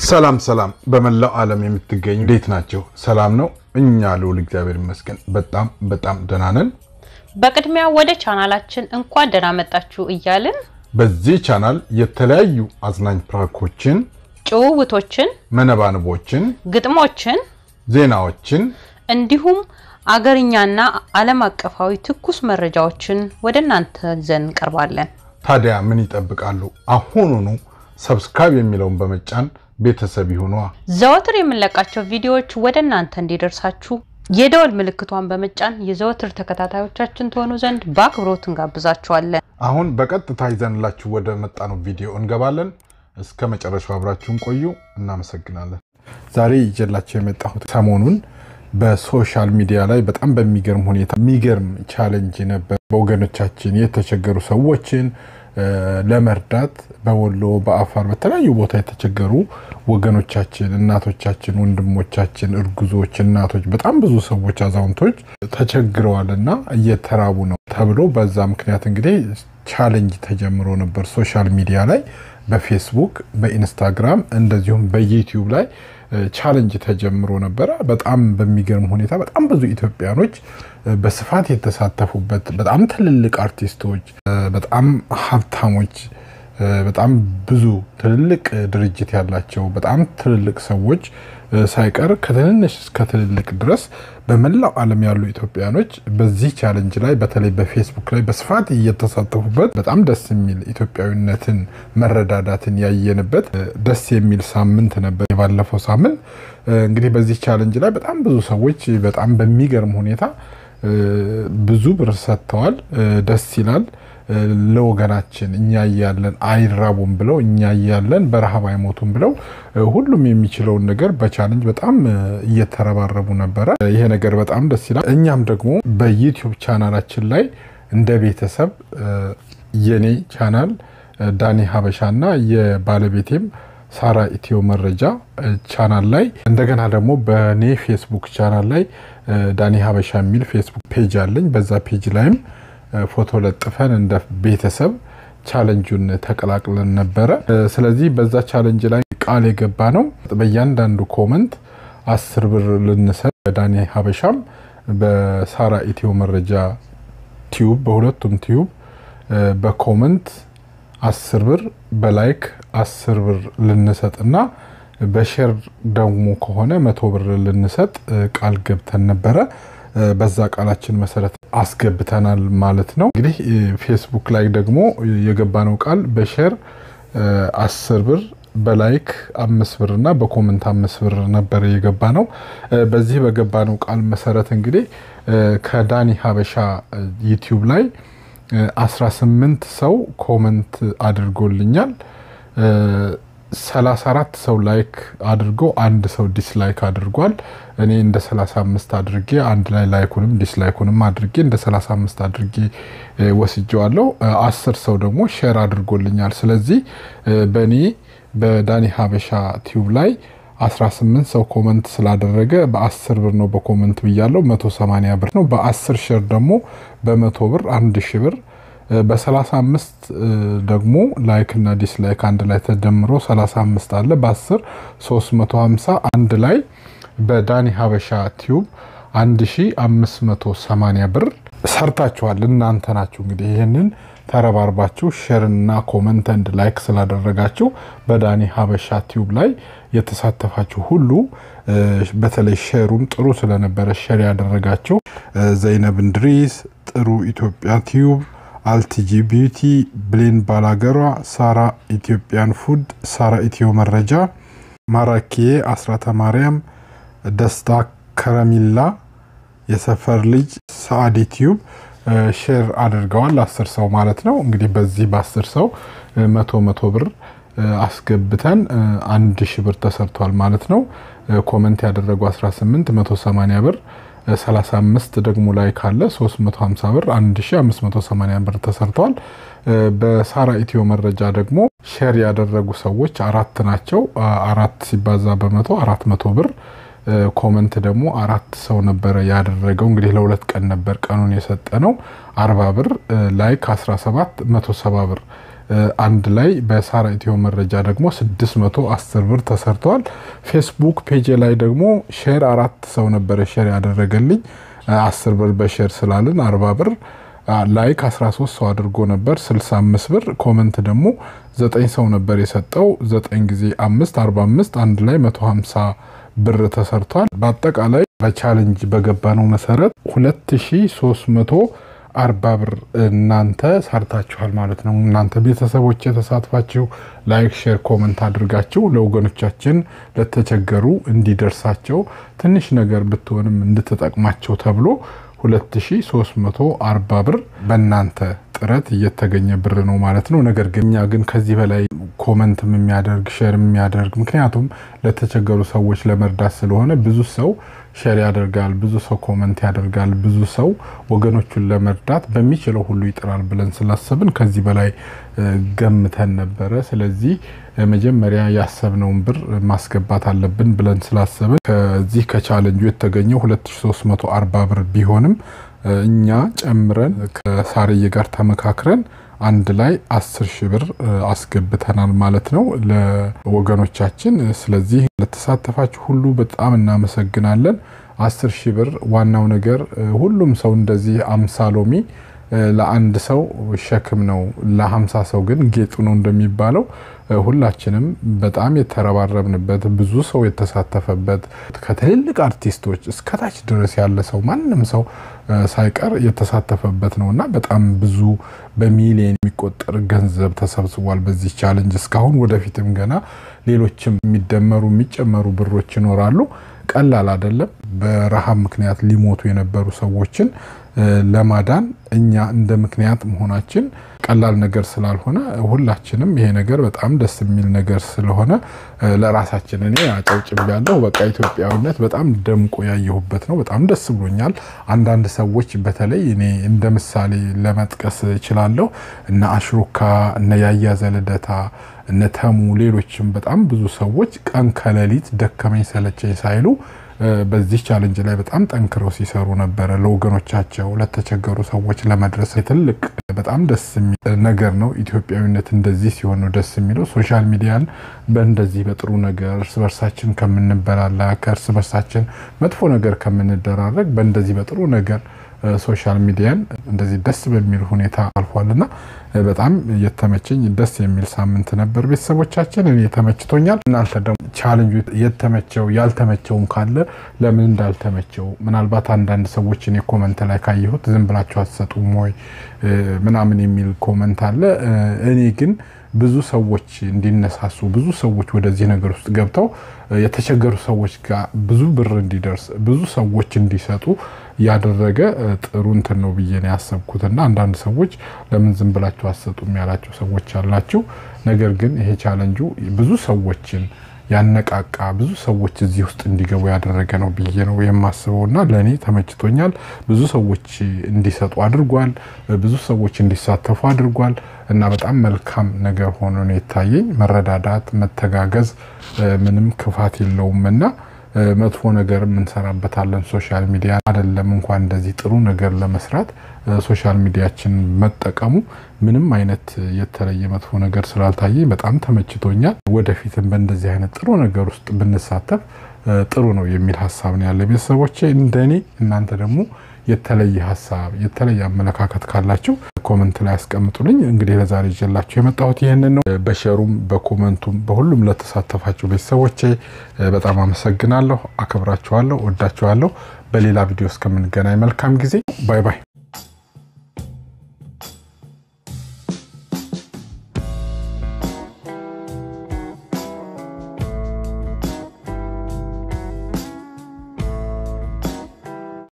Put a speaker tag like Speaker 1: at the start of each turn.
Speaker 1: ሰላም ሰላም፣ በመላው ዓለም የምትገኙ እንዴት ናቸው? ሰላም ነው? እኛ ልውል እግዚአብሔር ይመስገን በጣም በጣም ደህና ነን።
Speaker 2: በቅድሚያ ወደ ቻናላችን እንኳን ደህና መጣችሁ እያልን
Speaker 1: በዚህ ቻናል የተለያዩ አዝናኝ ፕራንኮችን፣
Speaker 2: ጭውውቶችን፣
Speaker 1: መነባንቦችን፣
Speaker 2: ግጥሞችን
Speaker 1: ዜናዎችን
Speaker 2: እንዲሁም አገርኛና ዓለም አቀፋዊ ትኩስ መረጃዎችን ወደ እናንተ ይዘን እንቀርባለን።
Speaker 1: ታዲያ ምን ይጠብቃሉ? አሁኑኑ ሰብስክራይብ የሚለውን በመጫን ቤተሰብ ይሁኗ።
Speaker 2: ዘወትር የምንለቃቸው ቪዲዮዎች ወደ እናንተ እንዲደርሳችሁ የደወል ምልክቷን በመጫን የዘወትር ተከታታዮቻችን ትሆኑ ዘንድ በአክብሮት እንጋብዛችኋለን።
Speaker 1: አሁን በቀጥታ ይዘንላችሁ ወደ መጣነው ቪዲዮ እንገባለን። እስከ መጨረሻው አብራችሁን ቆዩ። እናመሰግናለን። ዛሬ ይዤላችሁ የመጣሁት ሰሞኑን በሶሻል ሚዲያ ላይ በጣም በሚገርም ሁኔታ የሚገርም ቻለንጅ ነበር። በወገኖቻችን የተቸገሩ ሰዎችን ለመርዳት በወሎ፣ በአፋር፣ በተለያዩ ቦታ የተቸገሩ ወገኖቻችን፣ እናቶቻችን፣ ወንድሞቻችን፣ እርጉዞች፣ እናቶች፣ በጣም ብዙ ሰዎች፣ አዛውንቶች ተቸግረዋል እና እየተራቡ ነው ተብሎ በዛ ምክንያት እንግዲህ ቻሌንጅ ተጀምሮ ነበር ሶሻል ሚዲያ ላይ በፌስቡክ፣ በኢንስታግራም እንደዚሁም በዩቲዩብ ላይ ቻለንጅ ተጀምሮ ነበረ። በጣም በሚገርም ሁኔታ በጣም ብዙ ኢትዮጵያኖች በስፋት የተሳተፉበት በጣም ትልልቅ አርቲስቶች፣ በጣም ሀብታሞች፣ በጣም ብዙ ትልልቅ ድርጅት ያላቸው በጣም ትልልቅ ሰዎች ሳይቀር ከትንንሽ እስከ ትልልቅ ድረስ በመላው ዓለም ያሉ ኢትዮጵያኖች በዚህ ቻለንጅ ላይ በተለይ በፌስቡክ ላይ በስፋት እየተሳተፉበት በጣም ደስ የሚል ኢትዮጵያዊነትን መረዳዳትን ያየንበት ደስ የሚል ሳምንት ነበር። የባለፈው ሳምንት እንግዲህ በዚህ ቻለንጅ ላይ በጣም ብዙ ሰዎች በጣም በሚገርም ሁኔታ ብዙ ብር ሰጥተዋል። ደስ ይላል። ለወገናችን እኛ እያለን አይራቡም ብለው እኛ እያለን በረሃብ አይሞቱም ብለው ሁሉም የሚችለውን ነገር በቻለንጅ በጣም እየተረባረቡ ነበረ። ይሄ ነገር በጣም ደስ ይላል። እኛም ደግሞ በዩቲዩብ ቻናላችን ላይ እንደ ቤተሰብ የኔ ቻናል ዳኒ ሀበሻና የባለቤቴም ሳራ ኢትዮ መረጃ ቻናል ላይ እንደገና ደግሞ በእኔ ፌስቡክ ቻናል ላይ ዳኒ ሀበሻ የሚል ፌስቡክ ፔጅ አለኝ። በዛ ፔጅ ላይም ፎቶ ለጥፈን እንደ ቤተሰብ ቻለንጁን ተቀላቅለን ነበረ። ስለዚህ በዛ ቻለንጅ ላይ ቃል የገባ ነው በእያንዳንዱ ኮመንት አስር ብር ልንሰጥ በዳኒ ሀበሻም በሳራ ኢትዮ መረጃ ቲዩብ በሁለቱም ቲዩብ በኮመንት አስር ብር በላይክ አስር ብር ልንሰጥና በሼር ደግሞ ከሆነ መቶ ብር ልንሰጥ ቃል ገብተን ነበረ። በዛ ቃላችን መሰረት አስገብተናል ማለት ነው። እንግዲህ ፌስቡክ ላይ ደግሞ የገባነው ቃል በሼር አስር ብር በላይክ አምስት ብር እና በኮመንት አምስት ብር ነበር የገባ ነው። በዚህ በገባነው ቃል መሰረት እንግዲህ ከዳኒ ሀበሻ ዩቲዩብ ላይ 18 ሰው ኮመንት አድርጎልኛል። 34 ሰው ላይክ አድርጎ አንድ ሰው ዲስላይክ አድርጓል። እኔ እንደ 35 አድርጌ አንድ ላይ ላይኩንም ዲስላይኩንም አድርጌ እንደ 35 አድርጌ ወስጀዋለሁ። አስር ሰው ደግሞ ሼር አድርጎልኛል። ስለዚህ በእኔ በዳኒ ሀበሻ ቲዩብ ላይ 18 ሰው ኮመንት ስላደረገ በ10 ብር ነው በኮመንት ብያለው፣ 180 ብር ነው። በ10 ሼር ደግሞ በመቶ ብር 1000 ብር በ35 ደግሞ ላይክ እና ዲስላይክ አንድ ላይ ተደምሮ 35 አለ። በ10 350 አንድ ላይ በዳኒ ሀበሻ ቲዩብ 1580 ብር ሰርታችኋል። እናንተ ናችሁ እንግዲህ ይህንን ተረባርባችሁ ሼርና ኮመንት እንድ ላይክ ስላደረጋችሁ በዳኒ ሀበሻ ቲዩብ ላይ የተሳተፋችሁ ሁሉ በተለይ ሼሩም ጥሩ ስለነበረ ሼር ያደረጋችሁ ዘይነብ እንድሪስ፣ ጥሩ ኢትዮጵያ ቲዩብ አልቲጂ ቢዩቲ፣ ብሌን ባላገሯ፣ ሳራ ኢትዮጵያን ፉድ፣ ሳራ ኢትዮ መረጃ፣ ማራኪዬ፣ አስራተ ማርያም፣ ደስታ ከረሚላ፣ የሰፈር ልጅ፣ ሰአዲ ቲዩብ ሼር አድርገዋል። አስር ሰው ማለት ነው። እንግዲህ በዚህ በአስር ሰው መቶ መቶ ብር አስገብተን አንድ ሺ ብር ተሰርቷል ማለት ነው። ኮመንት ያደረጉ 18 180 ብር 35 ደግሞ ላይ ካለ 350 ብር 1580 ብር ተሰርተዋል። በሳራ ኢትዮ መረጃ ደግሞ ሼር ያደረጉ ሰዎች አራት ናቸው። አራት ሲባዛ በመቶ አራት መቶ ብር ኮመንት ደግሞ አራት ሰው ነበረ ያደረገው። እንግዲህ ለሁለት ቀን ነበር ቀኑን የሰጠ ነው። አርባ ብር ላይክ 17 170 ብር አንድ ላይ በሳራ ኢትዮ መረጃ ደግሞ 610 ብር ተሰርተዋል። ፌስቡክ ፔጅ ላይ ደግሞ ሼር አራት ሰው ነበረ ሼር ያደረገልኝ 10 ብር በሼር ስላልን 40 ብር ላይክ 13 ሰው አድርጎ ነበር 65 ብር። ኮመንት ደግሞ 9 ሰው ነበር የሰጠው 9 ጊዜ 5 45 አንድ ላይ 150 ብር ተሰርቷል። በአጠቃላይ በቻሌንጅ በገባነው መሰረት 2340 ብር እናንተ ሰርታችኋል ማለት ነው። እናንተ ቤተሰቦች የተሳትፋችሁ ላይክ፣ ሼር፣ ኮመንት አድርጋችሁ ለወገኖቻችን ለተቸገሩ እንዲደርሳቸው ትንሽ ነገር ብትሆንም እንድትጠቅማቸው ተብሎ 2340 ብር በእናንተ ጥረት እየተገኘ ብር ነው ማለት ነው። ነገር ግን እኛ ግን ከዚህ በላይ ኮመንትም የሚያደርግ ሼር የሚያደርግ ምክንያቱም ለተቸገሩ ሰዎች ለመርዳት ስለሆነ ብዙ ሰው ሼር ያደርጋል፣ ብዙ ሰው ኮመንት ያደርጋል፣ ብዙ ሰው ወገኖቹን ለመርዳት በሚችለው ሁሉ ይጥራል ብለን ስላሰብን ከዚህ በላይ ገምተን ነበረ። ስለዚህ መጀመሪያ ያሰብነውን ብር ማስገባት አለብን ብለን ስላሰብን ከዚህ ከቻለንጁ የተገኘው 2340 ብር ቢሆንም እኛ ጨምረን ከሳርዬ ጋር ተመካክረን አንድ ላይ አስር ሺህ ብር አስገብተናል ማለት ነው ለወገኖቻችን። ስለዚህ ለተሳተፋችሁ ሁሉ በጣም እናመሰግናለን። አስር ሺህ ብር ዋናው ነገር ሁሉም ሰው እንደዚህ አምሳ ሎሚ ለአንድ ሰው ሸክም ነው፣ ለሀምሳ ሰው ግን ጌጡ ነው እንደሚባለው ሁላችንም በጣም የተረባረብንበት ብዙ ሰው የተሳተፈበት ከትልልቅ አርቲስቶች እስከታች ድረስ ያለ ሰው ማንም ሰው ሳይቀር የተሳተፈበት ነው እና በጣም ብዙ በሚሊዮን የሚቆጠር ገንዘብ ተሰብስቧል በዚህ ቻለንጅ እስካሁን። ወደፊትም ገና ሌሎችም የሚደመሩ የሚጨመሩ ብሮች ይኖራሉ። ቀላል አይደለም። በረሃብ ምክንያት ሊሞቱ የነበሩ ሰዎችን ለማዳን እኛ እንደ ምክንያት መሆናችን ቀላል ነገር ስላልሆነ ሁላችንም ይሄ ነገር በጣም ደስ የሚል ነገር ስለሆነ ለራሳችን እኔ አጨብጭብ ያለው በቃ ኢትዮጵያዊነት በጣም ደምቆ ያየሁበት ነው። በጣም ደስ ብሎኛል። አንዳንድ ሰዎች በተለይ እኔ እንደ ምሳሌ ለመጥቀስ እችላለሁ። እነ አሽሩካ፣ እነ ያያ ዘልደታ፣ እነ ተሙ፣ ሌሎችም በጣም ብዙ ሰዎች ቀን ከሌሊት ደከመኝ ሰለቸኝ ሳይሉ በዚህ ቻለንጅ ላይ በጣም ጠንክረው ሲሰሩ ነበረ። ለወገኖቻቸው ለተቸገሩ ሰዎች ለመድረስ ትልቅ በጣም ደስ የሚል ነገር ነው። ኢትዮጵያዊነት እንደዚህ ሲሆን ነው ደስ የሚለው። ሶሻል ሚዲያን በእንደዚህ በጥሩ ነገር እርስ በርሳችን ከምንበላላ ከእርስ በርሳችን መጥፎ ነገር ከምንደራረግ በእንደዚህ በጥሩ ነገር ሶሻል ሚዲያን እንደዚህ ደስ በሚል ሁኔታ አልፏልና በጣም የተመቸኝ ደስ የሚል ሳምንት ነበር። ቤተሰቦቻችን እኔ ተመችቶኛል። እናንተ ደግሞ ቻለንጁ የተመቸው ያልተመቸውም ካለ ለምን እንዳልተመቸው ምናልባት አንዳንድ ሰዎች እኔ ኮመንት ላይ ካየሁት ዝም ብላችሁ አትሰጡም ወይ ምናምን የሚል ኮመንት አለ። እኔ ግን ብዙ ሰዎች እንዲነሳሱ ብዙ ሰዎች ወደዚህ ነገር ውስጥ ገብተው የተቸገሩ ሰዎች ጋር ብዙ ብር እንዲደርስ ብዙ ሰዎች እንዲሰጡ ያደረገ ጥሩ እንትን ነው ብዬ ነው ያሰብኩትና አንዳንድ ሰዎች ለምን ዝም ብላችሁ አትሰጡም ያላቸው ሰዎች አላችሁ። ነገር ግን ይሄ ቻለንጁ ብዙ ሰዎችን ያነቃቃ ብዙ ሰዎች እዚህ ውስጥ እንዲገቡ ያደረገ ነው ብዬ ነው የማስበው እና ለእኔ ተመችቶኛል። ብዙ ሰዎች እንዲሰጡ አድርጓል። ብዙ ሰዎች እንዲሳተፉ አድርጓል እና በጣም መልካም ነገር ሆኖ ነው የታየኝ። መረዳዳት፣ መተጋገዝ ምንም ክፋት የለውም እና መጥፎ ነገር እንሰራበታለን። ሶሻል ሚዲያ አይደለም እንኳን እንደዚህ ጥሩ ነገር ለመስራት ሶሻል ሚዲያችን መጠቀሙ ምንም አይነት የተለየ መጥፎ ነገር ስላልታየኝ በጣም ተመችቶኛል። ወደፊትም በእንደዚህ አይነት ጥሩ ነገር ውስጥ ብንሳተፍ ጥሩ ነው የሚል ሀሳብ ነው ያለ ቤተሰቦቼ። እንደኔ እናንተ ደግሞ የተለየ ሀሳብ የተለየ አመለካከት ካላችሁ ኮመንት ላይ ያስቀምጡልኝ። እንግዲህ ለዛሬ ይዤላችሁ የመጣሁት ይህንን ነው። በሸሩም በኮመንቱም በሁሉም ለተሳተፋችሁ ቤተሰቦቼ በጣም አመሰግናለሁ፣ አከብራችኋለሁ፣ ወዳችኋለሁ። በሌላ ቪዲዮ እስከምንገናኝ መልካም ጊዜ። ባይ ባይ።